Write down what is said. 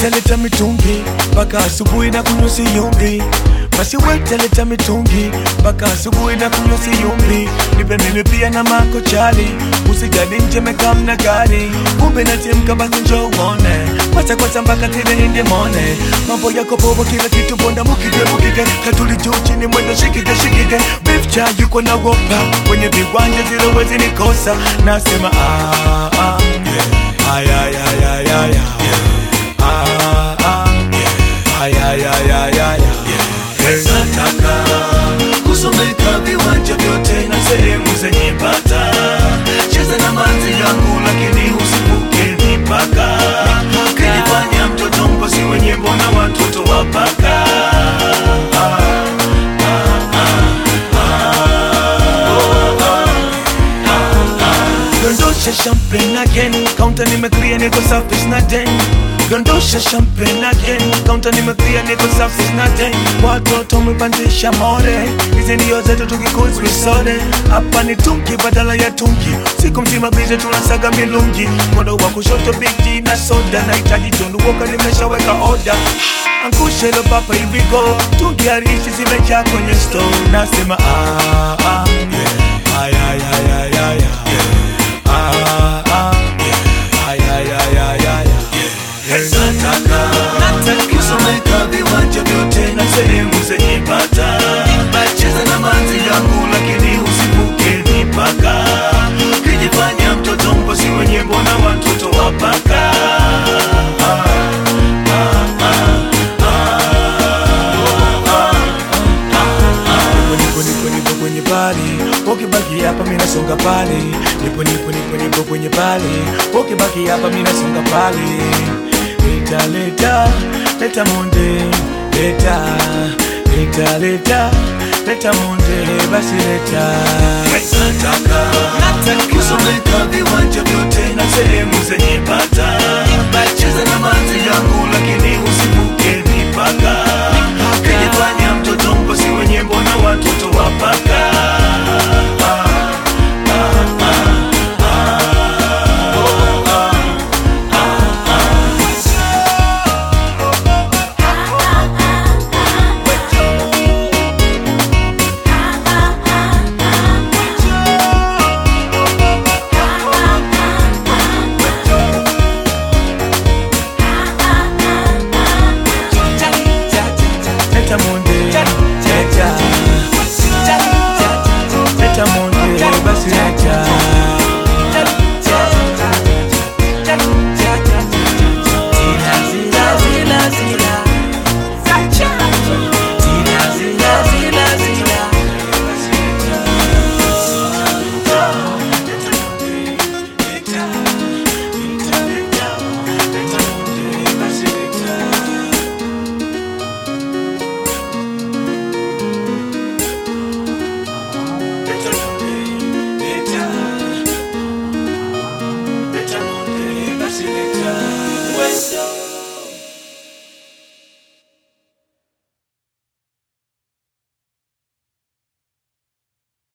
wetaleta mitungi mpaka asubuhi na kunywa siyumbi basi wetaleta mitungi mpaka asubuhi na kunywa siyumbi nipe mimi pia na mako chali usijali nje mekamna gari kumbe natimka basi njo uone kwacha kwacha mpaka tile inde mone mambo yako bobo kila kitu bonda mukige mukige katuli juu chini mwendo shikige shikige beef cha yuko na wopa kwenye viwanja zile wezi nikosa nasema ah, ah, yeah. ay, ay, ay, ay, ay, ay. Ah, ah, yeah. ay, ay, ay, ay, ay, ay. Hey. nataka kusomeka viwanja vyote na sehemu zenye bata cheza na manzi yangu lakini usivuke mipaka kinifanya mtoto mposi wenye mbona watoto wapaka Dondosha champagne again Counter nimeclear niko safi sina den Dondosha champagne again Counter nimeclear niko safi sina den Watoto umepandisha more Hizi ndio zetu tukikuzi sote Hapa ni tunki badala ya tunki Siku mzima bize tunasaga milungi Mkono wa kushoto bigi na soda Nahitaji tundu woka nimeshaweka order Angusha hilo papa hivi go Tungi harishi zimejaa kwenye store Nasema ah ah yeah Ay ay ay ay ay ay Ah, ah, yeah. Ay, ay, ay, ay, ay, ay. nataka kusomeka viwanja vyote na sehemu zenye bata cheza na manzi yangu lakini usivuke mipaka kijifanya mtoto mposi wenye mbona watoto wapaka Nipo, nipo, nipo kwenye pale ukibaki hapa mina songa pale nipo nipo nipo nipo kwenye pale ukibaki hapa mina songa pale leta leta leta monde leta leta leta leta monde basi leta nataka kusomeka viwanja vyote na sehemu zenye bata cheza na manzi yangu lakini usivuke mipaka kijifanya mtoto mposi wenye mbona watoto wapaka